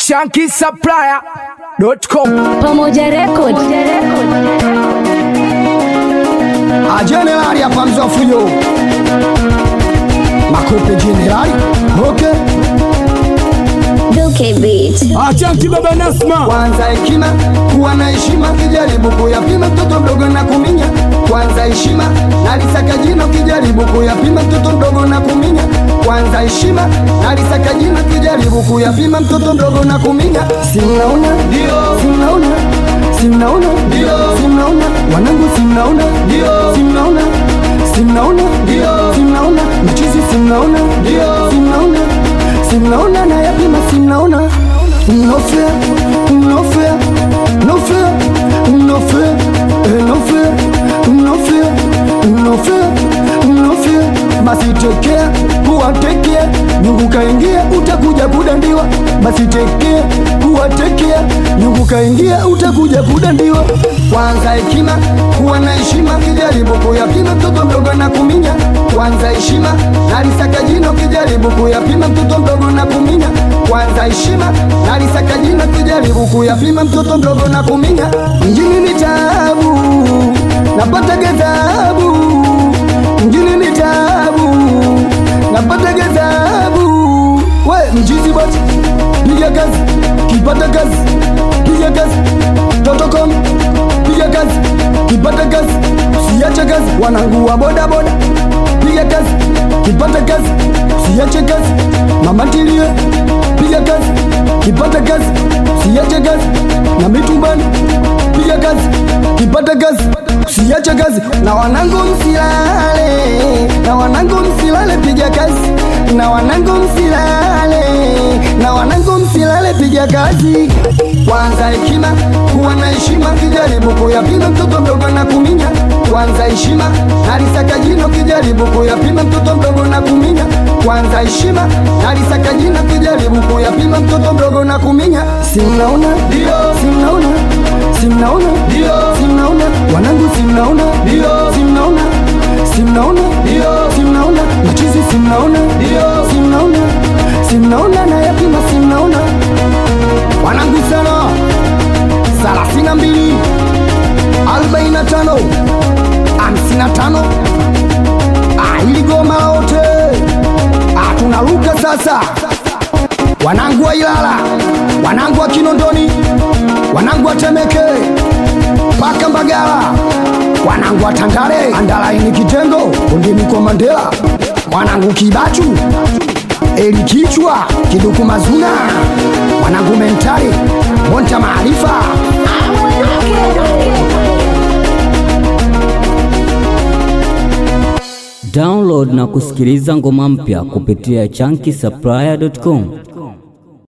shankisupplier.com Pamoja Record. Jenerali hapa mzofuyo makope jenerali okay. Duke Beat. Achanki baba Nasma Kwanza hekima kuwa na heshima, kijaribu kuyapima mtoto mdogo na kuminya. Kwanza heshima nalisaka jina, kijaribu kuyapima mtoto mdogo na kuminya. Kwanza heshima nalisaka jina, kijaribu kuyapima mtoto mdogo na kuminya. Simnaona ndio, simnaona simnaona ndio, simnaona wanangu, simnaona ndio, simnaona simnaona ndio, simnaona machizi, simnaona ndio, simnaona simnaona na yapima, simnaona no fear, no fear, no fear, no fear, eh, no fear, no fear, no fear, no fear. Basi tekea kuwatekea, nyungu kaingia, utakuja kudandiwa. Basi tekea kuwatekea, nyungu kaingia, utakuja kudandiwa. Kwanza hekima, kuwa na heshima, kijaribu kuyapima mtoto mdogo na kuminya. Kwanza heshima, nalisaka jino, kijaribu kuyapima mtoto mdogo na kuminya. Kwanza heshima, nalisaka jino, kijaribu kuyapima mtoto mdogo na kuminya. Mjini ni taabu, napata ghadhabu mjini ni tabu, napata gazabu. We mjizi bati, piga kazi, kipata kazi, piga kazi, totocom, piga kazi, kipata kazi, siache kazi, wanangu wa boda boda, piga kazi, kipata kazi, siache kazi, mama tilie, piga kazi, kipata kazi, siache kazi, na mitumbani, piga kazi, kipata kazi, siache kazi, na wanangu msilale, na wanangu msilale, piga kazi, na wanangu msilale, na wanangu msilale, piga kazi. Kwanza hekima, kuwa na heshima, kijaribu kuyapima mtoto mdogo na kuminya. Kwanza heshima, nalisaka jino, kijaribu kuyapima mtoto mdogo na kuminya. Kwanza heshima, nalisaka jino, kijaribu kuyapima mtoto mdogo na kuminya. Simnaona ndio, simnaona simnaona ndio, simnaona wanangu, simnaona ndio, simnaona simnaona ndio, simnaona machizi, simnaona ndio, simnaona simnaona na yapima, simnaona wanangu sana thelathini na mbili arobaini na tano hamsini na tano ili goma lote Ah, tunaruka sasa wanangu wa Ilala, wanangu wa Kinondoni, wanangu wa Temeke mpaka Mbagala, wanangu wa Tandale, Andalaini, Kitengo, Kondeni kwa Mandela, mwanangu Kibachu, Eli Kichwa, Kiduku Mazuna, mwanangu Mentali, Monta Maarifa, Download na kusikiliza ngoma mpya kupitia chunky supplier.com.